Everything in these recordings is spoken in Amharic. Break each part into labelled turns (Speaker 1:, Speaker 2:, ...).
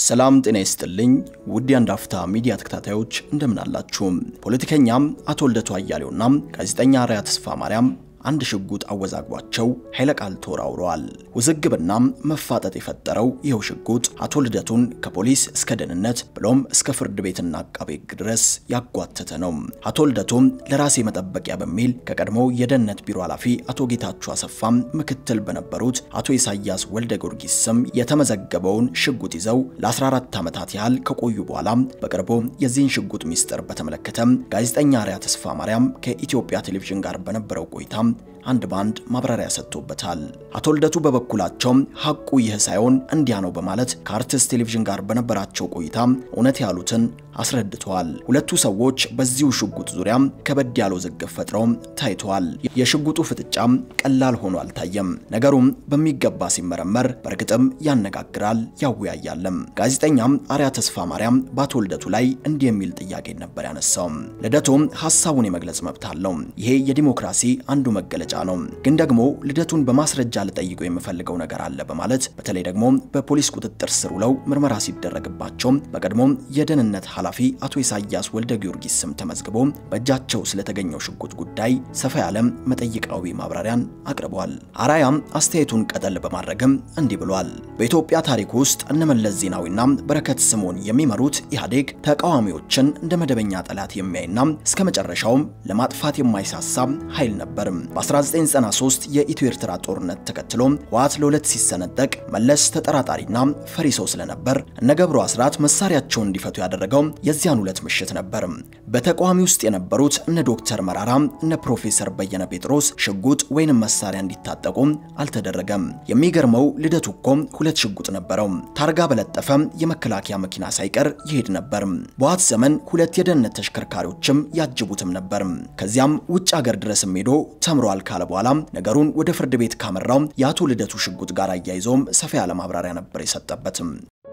Speaker 1: ሰላም ጤና ይስጥልኝ ውድ የአንድ አፍታ ሚዲያ ተከታታዮች እንደምን አላችሁ? ፖለቲከኛም አቶ ልደቱ አያሌውና ጋዜጠኛ አርአያ ተስፋ ማርያም አንድ ሽጉጥ አወዛግቧቸው ኃይለ ቃል ተወራውረዋል። ውዝግብና መፋጠጥ የፈጠረው ይኸው ሽጉጥ አቶ ልደቱን ከፖሊስ እስከ ደህንነት ብሎም እስከ ፍርድ ቤትና አቃቤ ሕግ ድረስ ያጓተተ ነው። አቶ ልደቱም ለራሴ መጠበቂያ በሚል ከቀድሞው የደህንነት ቢሮ ኃላፊ አቶ ጌታቸው አሰፋም ምክትል በነበሩት አቶ ኢሳያስ ወልደ ጊዮርጊስ ስም የተመዘገበውን ሽጉጥ ይዘው ለ14 ዓመታት ያህል ከቆዩ በኋላ በቅርቡ የዚህን ሽጉጥ ሚስጥር በተመለከተ ጋዜጠኛ አርአያ ተስፋ ማርያም ከኢትዮጵያ ቴሌቪዥን ጋር በነበረው ቆይታ አንድ ባንድ ማብራሪያ ሰጥቶበታል። አቶ ልደቱ በበኩላቸው ሐቁ ይህ ሳይሆን እንዲያ ነው በማለት ከአርትስት ቴሌቪዥን ጋር በነበራቸው ቆይታ እውነት ያሉትን አስረድተዋል። ሁለቱ ሰዎች በዚሁ ሽጉጥ ዙሪያ ከበድ ያለው ውዝግብ ፈጥረው ታይተዋል። የሽጉጡ ፍጥጫም ቀላል ሆኖ አልታየም። ነገሩም በሚገባ ሲመረመር በእርግጥም ያነጋግራል፣ ያወያያልም። ጋዜጠኛም አርአያ ተስፋ ማርያም በአቶ ልደቱ ላይ እንዲህ የሚል ጥያቄ ነበር ያነሳው። ልደቱም ሀሳቡን የመግለጽ መብት አለው። ይሄ የዲሞክራሲ አንዱ መገለጫ ነው። ግን ደግሞ ልደቱን በማስረጃ ልጠይቀው የምፈልገው ነገር አለ በማለት በተለይ ደግሞ በፖሊስ ቁጥጥር ስር ውለው ምርመራ ሲደረግባቸው በቀድሞ የደህንነት ኃላፊ አቶ ኢሳያስ ወልደ ጊዮርጊስ ስም ተመዝግቦ በእጃቸው ስለተገኘው ሽጉጥ ጉዳይ ሰፋ ያለ መጠይቃዊ ማብራሪያን አቅርቧል። አርአያም አስተያየቱን ቀጠል በማድረግም እንዲህ ብሏል። በኢትዮጵያ ታሪክ ውስጥ እነመለስ ዜናዊና በረከት ስምኦን የሚመሩት ኢህአዴግ ተቃዋሚዎችን እንደ መደበኛ ጠላት የሚያይና እስከ መጨረሻውም ለማጥፋት የማይሳሳ ኃይል ነበር። በ1993 የኢትዮ ኤርትራ ጦርነት ተከትሎ ህወሓት ለሁለት ሲሰነጠቅ መለስ ተጠራጣሪና ፈሪ ሰው ስለነበር እነ ገብሩ አስራት መሳሪያቸውን እንዲፈቱ ያደረገው የዚያን ሁለት ምሽት ነበር። በተቃዋሚ ውስጥ የነበሩት እነ ዶክተር መራራ እነ ፕሮፌሰር በየነ ጴጥሮስ ሽጉጥ ወይንም መሳሪያ እንዲታጠቁ አልተደረገም። የሚገርመው ልደቱ እኮ ሁለት ሽጉጥ ነበረው። ታርጋ በለጠፈ የመከላከያ መኪና ሳይቀር ይሄድ ነበር። በህወሓት ዘመን ሁለት የደህንነት ተሽከርካሪዎችም ያጅቡትም ነበር። ከዚያም ውጭ ሀገር ድረስም ሄዶ ተምሯል ካለ በኋላ ነገሩን ወደ ፍርድ ቤት ካመራው የአቶ ልደቱ ሽጉጥ ጋር አያይዞም ሰፋ ያለ ማብራሪያ ነበር የሰጠበትም።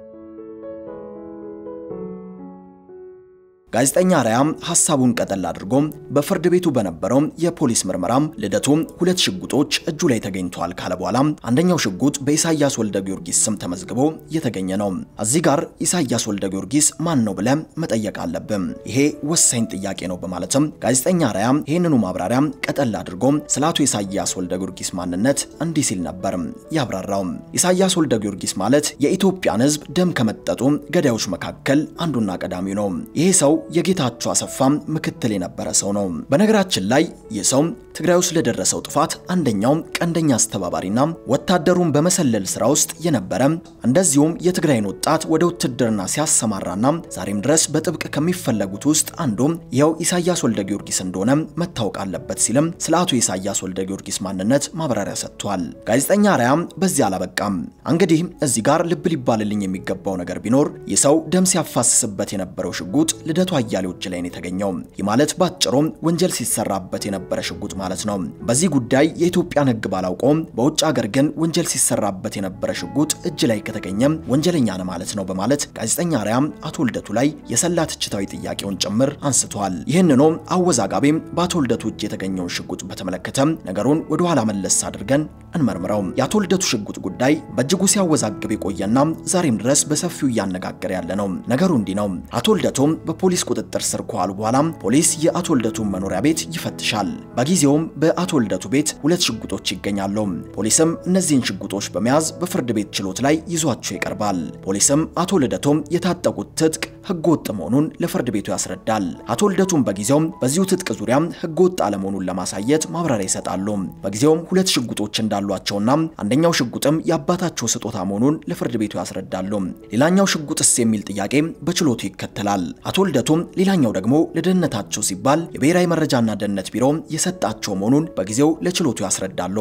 Speaker 1: ጋዜጠኛ አርአያ ሐሳቡን ቀጠል አድርጎ በፍርድ ቤቱ በነበረው የፖሊስ ምርመራም ልደቱ ሁለት ሽጉጦች እጁ ላይ ተገኝተዋል ካለ በኋላ አንደኛው ሽጉጥ በኢሳያስ ወልደ ጊዮርጊስ ስም ተመዝግቦ የተገኘ ነው። እዚህ ጋር ኢሳያስ ወልደ ጊዮርጊስ ማን ነው ብለ መጠየቅ አለብን። ይሄ ወሳኝ ጥያቄ ነው በማለትም ጋዜጠኛ አርአያ ይህንኑ ማብራሪያ ቀጠል አድርጎ ስለ አቶ ኢሳያስ ወልደ ጊዮርጊስ ማንነት እንዲህ ሲል ነበር ያብራራው። ኢሳያስ ወልደ ጊዮርጊስ ማለት የኢትዮጵያን ሕዝብ ደም ከመጠጡ ገዳዮች መካከል አንዱና ቀዳሚው ነው። ይሄ ሰው የጌታቸው አሰፋም ምክትል የነበረ ሰው ነው። በነገራችን ላይ ይህ ሰው ትግራይ ውስጥ ለደረሰው ጥፋት አንደኛው ቀንደኛ አስተባባሪና ወታደሩን በመሰለል ስራ ውስጥ የነበረ እንደዚሁም የትግራይን ወጣት ወደ ውትድርና ሲያሰማራና ዛሬም ድረስ በጥብቅ ከሚፈለጉት ውስጥ አንዱ ይኸው ኢሳያስ ወልደ ጊዮርጊስ እንደሆነ መታወቅ አለበት ሲልም ስለ አቶ ኢሳያስ ወልደ ጊዮርጊስ ማንነት ማብራሪያ ሰጥቷል። ጋዜጠኛ አርአያ በዚህ አላበቃም። እንግዲህ እዚህ ጋር ልብ ሊባልልኝ የሚገባው ነገር ቢኖር ይህ ሰው ደም ሲያፋስስበት የነበረው ሽጉጥ ልደቱ አያሌው እጅ ላይ ነው የተገኘው። ይህ ማለት ባጭሩ ወንጀል ሲሰራበት የነበረ ሽጉጥ ማለት ነው። በዚህ ጉዳይ የኢትዮጵያን ሕግ ባላውቀውም በውጭ ሀገር ግን ወንጀል ሲሰራበት የነበረ ሽጉጥ እጅ ላይ ከተገኘ ወንጀለኛ ነው ማለት ነው በማለት ጋዜጠኛ አርአያ አቶ ልደቱ ላይ የሰላ ትችታዊ ጥያቄውን ጭምር አንስቷል። ይህንኑ አወዛጋቢ በአቶ ልደቱ እጅ የተገኘውን ሽጉጥ በተመለከተ ነገሩን ወደ ኋላ መለስ አድርገን እንመርምረው። የአቶ ልደቱ ሽጉጥ ጉዳይ በእጅጉ ሲያወዛግብ የቆየና ዛሬም ድረስ በሰፊው እያነጋገረ ያለ ነው። ነገሩ እንዲህ ነው። አቶ ልደቱ በፖሊስ ቁጥጥር ስር ከዋሉ በኋላ ፖሊስ የአቶ ልደቱን መኖሪያ ቤት ይፈትሻል። በጊዜውም በአቶ ልደቱ ቤት ሁለት ሽጉጦች ይገኛሉ። ፖሊስም እነዚህን ሽጉጦች በመያዝ በፍርድ ቤት ችሎት ላይ ይዟቸው ይቀርባል። ፖሊስም አቶ ልደቱም የታጠቁት ትጥቅ ህገወጥ መሆኑን ለፍርድ ቤቱ ያስረዳል። አቶ ልደቱም በጊዜውም በዚሁ ትጥቅ ዙሪያ ህገወጥ አለመሆኑን ለማሳየት ማብራሪያ ይሰጣሉ። በጊዜውም ሁለት ሽጉጦች እንዳሏቸውና አንደኛው ሽጉጥም የአባታቸው ስጦታ መሆኑን ለፍርድ ቤቱ ያስረዳሉ። ሌላኛው ሽጉጥስ የሚል ጥያቄ በችሎቱ ይከተላል። አቶ ልደቱም ሌላኛው ደግሞ ለደህንነታቸው ሲባል የብሔራዊ መረጃና ደህንነት ቢሮ የሰጣቸው መሆኑን በጊዜው ለችሎቱ ያስረዳሉ።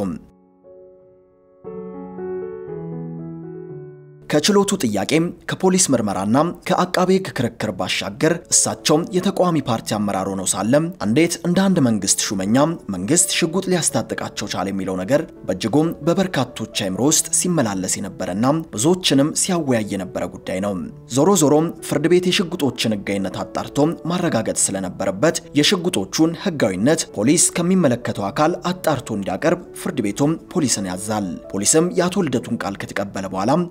Speaker 1: ከችሎቱ ጥያቄም ከፖሊስ ምርመራና ከአቃቤ ሕግ ክርክር ባሻገር እሳቸው የተቃዋሚ ፓርቲ አመራር ሆነው ሳለ እንዴት እንደ አንድ መንግስት ሹመኛ መንግስት ሽጉጥ ሊያስታጥቃቸው ቻለ የሚለው ነገር በእጅጉም በበርካቶች አይምሮ ውስጥ ሲመላለስ የነበረና ብዙዎችንም ሲያወያይ የነበረ ጉዳይ ነው። ዞሮ ዞሮም ፍርድ ቤት የሽጉጦችን ሕጋዊነት አጣርቶ ማረጋገጥ ስለነበረበት የሽጉጦቹን ሕጋዊነት ፖሊስ ከሚመለከተው አካል አጣርቶ እንዲያቀርብ ፍርድ ቤቱም ፖሊስን ያዛል። ፖሊስም የአቶ ልደቱን ቃል ከተቀበለ በኋላ በቀጥ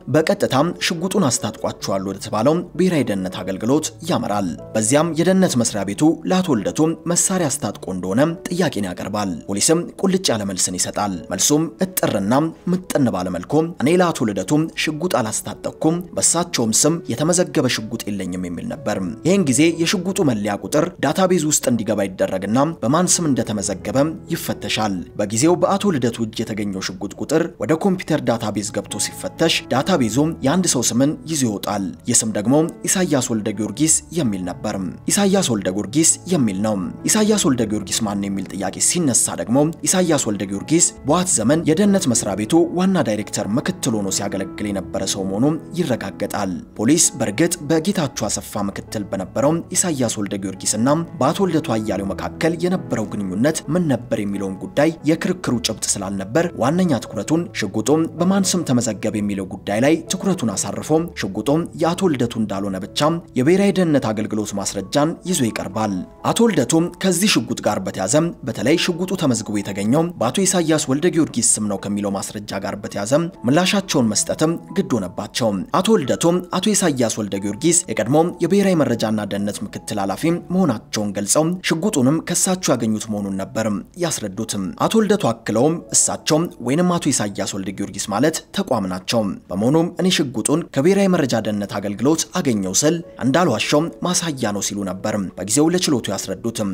Speaker 1: በቀጥታም ሽጉጡን አስታጥቋቸዋል ወደ ተባለው ብሔራዊ ደህንነት አገልግሎት ያመራል። በዚያም የደህንነት መስሪያ ቤቱ ለአቶ ልደቱ መሳሪያ አስታጥቆ እንደሆነ ጥያቄን ያቀርባል። ፖሊስም ቁልጭ ያለ መልስን ይሰጣል። መልሱም እጥርና ምጥን ባለመልኩ እኔ ለአቶ ልደቱ ሽጉጥ አላስታጠቅኩም፣ በሳቸውም ስም የተመዘገበ ሽጉጥ የለኝም የሚል ነበር። ይህን ጊዜ የሽጉጡ መለያ ቁጥር ዳታቤዝ ውስጥ እንዲገባ ይደረግና በማን ስም እንደተመዘገበ ይፈተሻል። በጊዜው በአቶ ልደቱ እጅ የተገኘው ሽጉጥ ቁጥር ወደ ኮምፒውተር ዳታቤዝ ገብቶ ሲፈተሽ ዳታቤዙ የአንድ ሰው ስምን ይዞ ይወጣል። ይህ ስም ደግሞ ኢሳያስ ወልደ ጊዮርጊስ የሚል ነበር። ኢሳያስ ወልደ ጊዮርጊስ የሚል ነው። ኢሳያስ ወልደ ጊዮርጊስ ማን የሚል ጥያቄ ሲነሳ ደግሞ ኢሳያስ ወልደ ጊዮርጊስ በዋት ዘመን የደህንነት መስሪያ ቤቱ ዋና ዳይሬክተር ምክትል ሆኖ ሲያገለግል የነበረ ሰው መሆኑ ይረጋገጣል። ፖሊስ በእርግጥ በጌታቸው አሰፋ ምክትል በነበረው ኢሳያስ ወልደ ጊዮርጊስና በአቶ ልደቱ አያሌው መካከል የነበረው ግንኙነት ምን ነበር የሚለውን ጉዳይ የክርክሩ ጭብጥ ስላልነበር ዋነኛ ትኩረቱን ሽጉጡም በማን ስም ተመዘገበ የሚለው ጉዳይ ላይ ትኩረቱን አሳርፎ ሽጉጡም የአቶ ልደቱ እንዳልሆነ ብቻ የብሔራዊ ደህንነት አገልግሎት ማስረጃን ይዞ ይቀርባል። አቶ ልደቱ ከዚህ ሽጉጥ ጋር በተያዘ በተለይ ሽጉጡ ተመዝግቦ የተገኘው በአቶ ኢሳያስ ወልደ ጊዮርጊስ ስም ነው ከሚለው ማስረጃ ጋር በተያዘ ምላሻቸውን መስጠትም ግድ ሆነባቸው። አቶ ልደቱ አቶ ኢሳያስ ወልደ ጊዮርጊስ የቀድሞ የብሔራዊ መረጃና ደህንነት ምክትል ኃላፊ መሆናቸውን ገልጸው ሽጉጡንም ከሳቸው ያገኙት መሆኑን ነበር ያስረዱትም። አቶ ልደቱ አክለውም እሳቸው ወይንም አቶ ኢሳያስ ወልደ ጊዮርጊስ ማለት ተቋም ናቸው። በመሆኑም እኔ ሽጉጡን ከብሔራዊ መረጃ ደህንነት አገልግሎት አገኘው ስል እንዳልዋሸው ማሳያ ነው ሲሉ ነበር በጊዜው ለችሎቱ ያስረዱትም።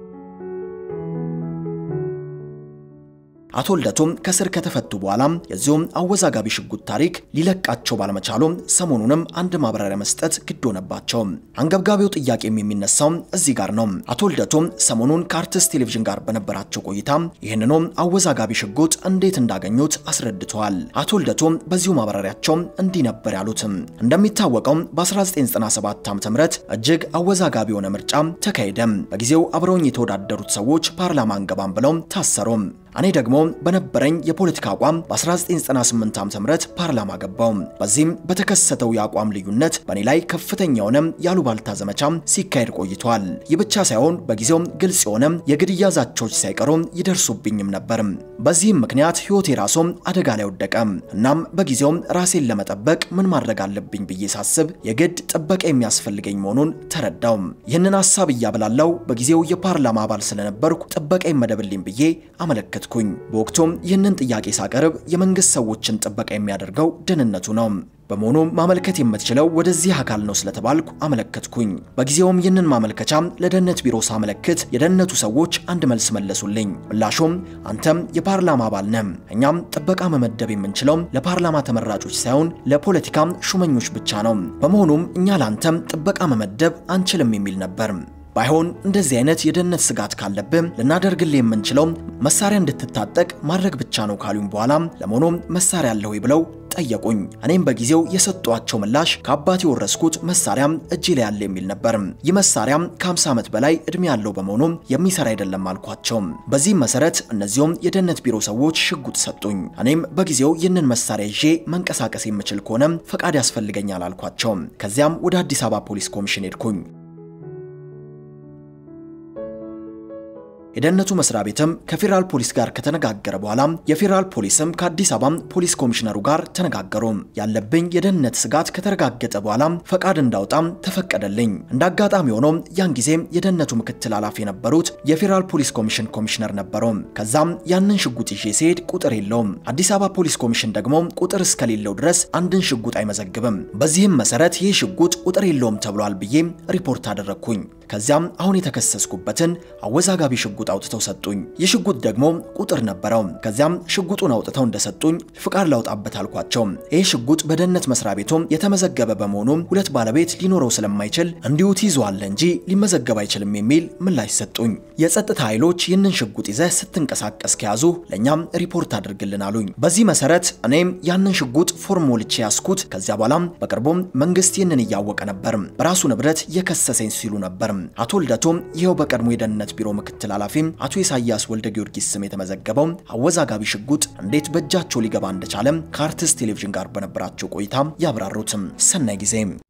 Speaker 1: አቶ ልደቱም ከስር ከተፈቱ በኋላ የዚሁም አወዛጋቢ ሽጉጥ ታሪክ ሊለቃቸው ባለመቻሉ ሰሞኑንም አንድ ማብራሪያ መስጠት ግድ ሆነባቸው። አንገብጋቢው ጥያቄም የሚነሳው እዚህ ጋር ነው። አቶ ልደቱም ሰሞኑን ከአርትስት ቴሌቪዥን ጋር በነበራቸው ቆይታ ይህንኑ አወዛጋቢ ሽጉጥ እንዴት እንዳገኙት አስረድተዋል። አቶ ልደቱም በዚሁ ማብራሪያቸው እንዲህ ነበር ያሉት። እንደሚታወቀው በ1997 ዓ.ም እጅግ አወዛጋቢ የሆነ ምርጫ ተካሄደ። በጊዜው አብረውኝ የተወዳደሩት ሰዎች ፓርላማ አንገባም ብለው ታሰሩ። እኔ ደግሞ በነበረኝ የፖለቲካ አቋም በ1998 ዓ.ም ፓርላማ ገባው። በዚህም በተከሰተው የአቋም ልዩነት በእኔ ላይ ከፍተኛ የሆነ ያሉባልታ ዘመቻ ሲካሄድ ቆይቷል። ይህ ብቻ ሳይሆን በጊዜው ግልጽ የሆነ የግድያ ዛቻዎች ሳይቀሩ ይደርሱብኝም ነበር። በዚህም ምክንያት ሕይወቴ ራሱ አደጋ ላይ ወደቀ። እናም በጊዜው ራሴን ለመጠበቅ ምን ማድረግ አለብኝ ብዬ ሳስብ የግድ ጥበቃ የሚያስፈልገኝ መሆኑን ተረዳው። ይህንን ሀሳብ እያበላለው በጊዜው የፓርላማ አባል ስለነበርኩ ጥበቃ ይመደብልኝ ብዬ አመለከትኩኝ። በወቅቱም ይህንን ጥያቄ ሳቀርብ የመንግስት ሰዎችን ጥበቃ የሚያደርገው ደህንነቱ ነው። በመሆኑም ማመልከት የምትችለው ወደዚህ አካል ነው ስለተባልኩ አመለከትኩኝ። በጊዜውም ይህንን ማመልከቻ ለደህንነት ቢሮ ሳመለክት የደህንነቱ ሰዎች አንድ መልስ መለሱልኝ። ምላሹም አንተም የፓርላማ አባል ነህ፣ እኛም ጥበቃ መመደብ የምንችለው ለፓርላማ ተመራጮች ሳይሆን ለፖለቲካ ሹመኞች ብቻ ነው። በመሆኑም እኛ ለአንተም ጥበቃ መመደብ አንችልም የሚል ነበር። ባይሆን እንደዚህ አይነት የደህንነት ስጋት ካለብህ ልናደርግልህ የምንችለው መሳሪያ እንድትታጠቅ ማድረግ ብቻ ነው ካሉኝ በኋላ ለመሆኑ መሳሪያ አለ ወይ ብለው ጠየቁኝ። እኔም በጊዜው የሰጧቸው ምላሽ ከአባቴ የወረስኩት መሳሪያም እጄ ላይ ያለ የሚል ነበር። ይህ መሳሪያም ከ50 ዓመት በላይ እድሜ ያለው በመሆኑ የሚሰራ አይደለም አልኳቸው። በዚህም መሰረት እነዚሁም የደህንነት ቢሮ ሰዎች ሽጉጥ ሰጡኝ። እኔም በጊዜው ይህንን መሳሪያ ይዤ መንቀሳቀስ የምችል ከሆነ ፈቃድ ያስፈልገኛል አልኳቸው። ከዚያም ወደ አዲስ አበባ ፖሊስ ኮሚሽን ሄድኩኝ። የደህንነቱ መስሪያ ቤትም ከፌዴራል ፖሊስ ጋር ከተነጋገረ በኋላ የፌዴራል ፖሊስም ከአዲስ አበባ ፖሊስ ኮሚሽነሩ ጋር ተነጋገሩ። ያለብኝ የደህንነት ስጋት ከተረጋገጠ በኋላ ፈቃድ እንዳውጣም ተፈቀደልኝ። እንደ አጋጣሚ ሆኖ ያን ጊዜ የደህንነቱ ምክትል ኃላፊ የነበሩት የፌዴራል ፖሊስ ኮሚሽን ኮሚሽነር ነበሩ። ከዛም ያንን ሽጉጥ ይዤ ሲሄድ ቁጥር የለውም። አዲስ አበባ ፖሊስ ኮሚሽን ደግሞ ቁጥር እስከሌለው ድረስ አንድን ሽጉጥ አይመዘግብም። በዚህም መሰረት ይህ ሽጉጥ ቁጥር የለውም ተብሏል ብዬ ሪፖርት አደረግኩኝ። ከዚያም አሁን የተከሰስኩበትን አወዛጋቢ ሽጉጥ አውጥተው ሰጡኝ። ይህ ሽጉጥ ደግሞ ቁጥር ነበረው። ከዚያም ሽጉጡን አውጥተው እንደሰጡኝ ፍቃድ ላውጣበት አልኳቸው። ይህ ሽጉጥ በደህንነት መስሪያ ቤቱም የተመዘገበ በመሆኑ ሁለት ባለቤት ሊኖረው ስለማይችል እንዲሁ ትይዘዋለህ እንጂ ሊመዘገብ አይችልም የሚል ምላሽ ሰጡኝ። የጸጥታ ኃይሎች ይህንን ሽጉጥ ይዘህ ስትንቀሳቀስ ከያዙ ለእኛም ሪፖርት አድርግልን አሉኝ። በዚህ መሰረት እኔም ያንን ሽጉጥ ፎርም ሞልቼ ያስኩት። ከዚያ በኋላም በቅርቡም መንግስት ይህንን እያወቀ ነበር በራሱ ንብረት የከሰሰኝ ሲሉ ነበር። አቶ ልደቱም ይኸው በቀድሞ የደህንነት ቢሮ ምክትል ኃላፊ አቶ ኢሳያስ ወልደ ጊዮርጊስ ስም የተመዘገበው አወዛጋቢ ሽጉጥ እንዴት በእጃቸው ሊገባ እንደቻለም ከአርትስት ቴሌቪዥን ጋር በነበራቸው ቆይታ ያብራሩትም። ሰናይ ጊዜ